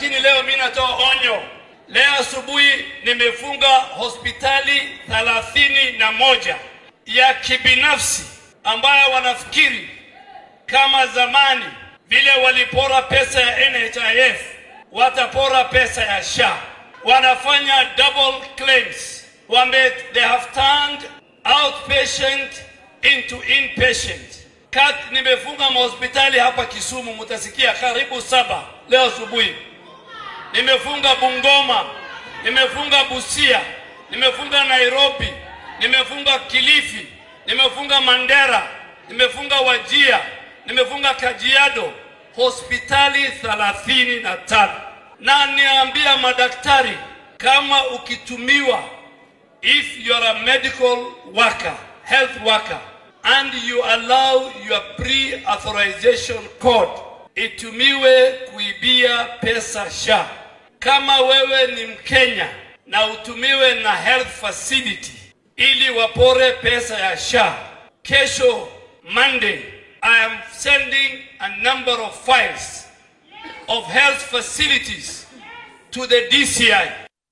lakini leo mimi natoa onyo. Leo asubuhi nimefunga hospitali thelathini na moja ya kibinafsi ambayo wanafikiri kama zamani vile walipora pesa ya NHIF watapora pesa ya SHA. Wanafanya double claims. Wame, they have turned outpatient into inpatient. Kat, nimefunga mahospitali hapa Kisumu, mutasikia karibu saba leo asubuhi. Nimefunga Bungoma, nimefunga Busia, nimefunga Nairobi, nimefunga Kilifi, nimefunga Mandera, nimefunga Wajia, nimefunga Kajiado, hospitali thelathini na tano. Na niambia madaktari, kama ukitumiwa, if you are a medical worker, health worker, and you allow your pre-authorization code itumiwe kuibia pesa SHA. Kama wewe ni Mkenya na utumiwe na health facility ili wapore pesa ya SHA, kesho Monday I am sending a number of files of health facilities to the DCI